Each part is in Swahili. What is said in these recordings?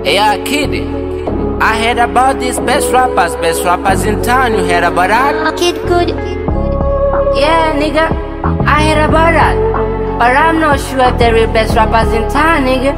Yeah, kid. I heard about these best rappers, best rappers in town. You heard about that? Kid good. Yeah, nigga. I heard about that. But I'm not sure if they're real best rappers in town, nigga.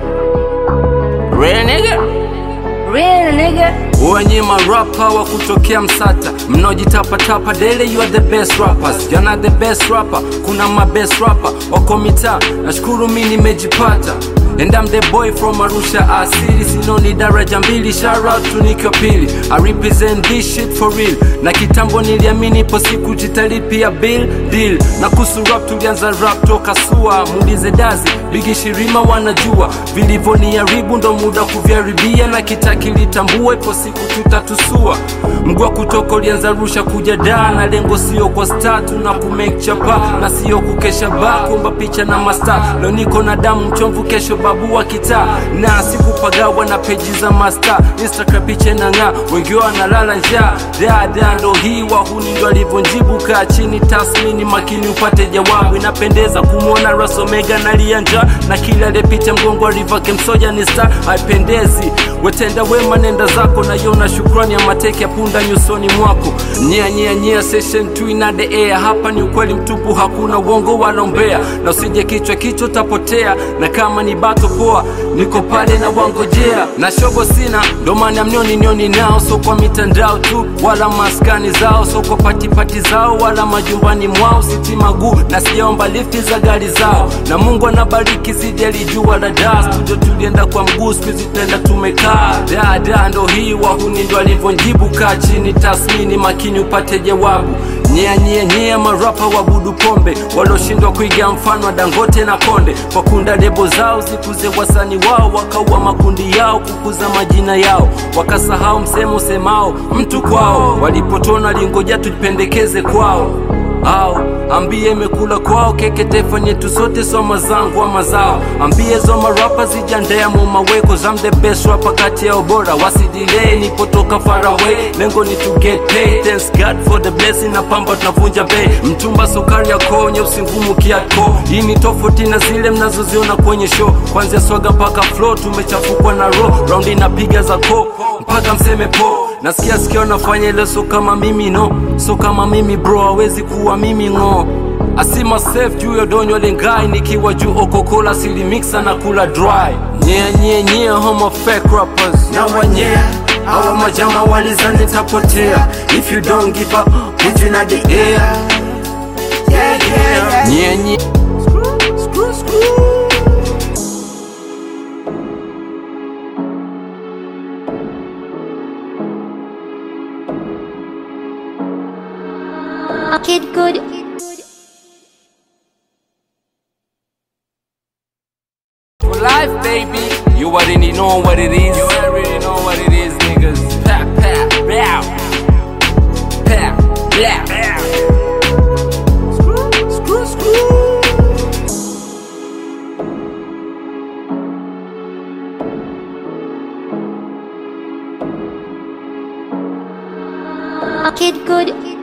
Real nigga? Real nigga? wenye marapa wa kutokea Msata mnaojitapatapa dele, you are the best rappers, jana the best rapper, kuna ma best rapper wako mitaa. Nashukuru mi nimejipata And I'm the boy from Arusha asili, sinoni daraja mbili, shout out to Nico Pili. I represent this shit for real, na kitambo niliamini ipo siku jitalipia bill deal. Na kuhusu rap tulianza rap toka sua, muulize Dazi Bigi Shirima wanajua vilivyoniharibu, ndo muda kuviharibia, na kitaki litambua, ipo siku tutatusua. Mgwa kutoka ulianza Arusha kuja Dar, na lengo sio kwa star, tuna kumake chapa na sio kukesha ba kuomba picha na masta. Leo niko na damu mchomvu, kesho babu wa kitaa, na sikupagawa na peji za masta. Instagram picha na ng'aa, wengi wao wanalala njaa. Dada ndo hii wahuni ndo alivyonjibu, kaa chini tasmini makini upate jawabu. Inapendeza kumwona Ras Omega nalia njaa, na kila aliyepita mgongo wa River Kemsoja ni star. Haipendezi wetenda wema, nenda zako na yona shukrani ya mateke ya punda nyusoni mwako. Nyea nyea nyea, session 2 ina the air. Hapa ni ukweli mtupu, hakuna uongo wala umbea, na usije kichwa kichwa utapotea, na kama ni bato poa, niko pale na wangojea, na shogo sina, ndo maana mnioni nioni nao, so kwa mitandao tu wala maskani zao, so kwa patipati zao wala majumbani mwao, siti maguu na sijaomba lifti za gari zao, na Mungu anabariki zidi alijua la daa. Studio tulienda kwa mguu, siku hizi tunaenda tumekaa. Dada ndo hii wahuni ndo alivyonjibu, kaa chini tasmini makini upate jawabu. Nyea nyea nyea, marapa wabudu pombe walioshindwa kuiga mfano wa Dangote na Konde, kwa kunda lebo zao zikuze wasani wao, wakaua makundi yao kukuza majina yao, wakasahau msemo usemao mtu kwao, walipotona lingoja tujipendekeze kwao au ambie imekula kwao keke taifa nyetu sote soma zangu ama zao ambie zo marapa zijandea mumaweko I'm the best rapper kati yao bora wasidilei nipotoka far away lengo ni to get paid thanks God for the blessing na pamba tunavunja bei mtumba sukari ya koo nyeusi ngumu kiako hii ni tofauti na zile mnazoziona kwenye show kwanzia swaga mpaka flow tumechafukwa na row round inapiga za ko mpaka mseme po nasikia sikia nafanya ile so kama mimi no so kama mimi bro hawezi kuwa mimi ng'o asima safe juu ya donyo lengai nikiwa juu okokola silimixa na kula dry nye nye nye homo fake rappers na wanyea awa majama walizani tapotea if you don't give up put you in the air yeah, yeah. nye nye screw, screw. Kid good. For life, baby. You already know what it is. You already know what it is, niggas. Pa, pa, bow. Pa, bow. Screw, screw, screw. Kid good.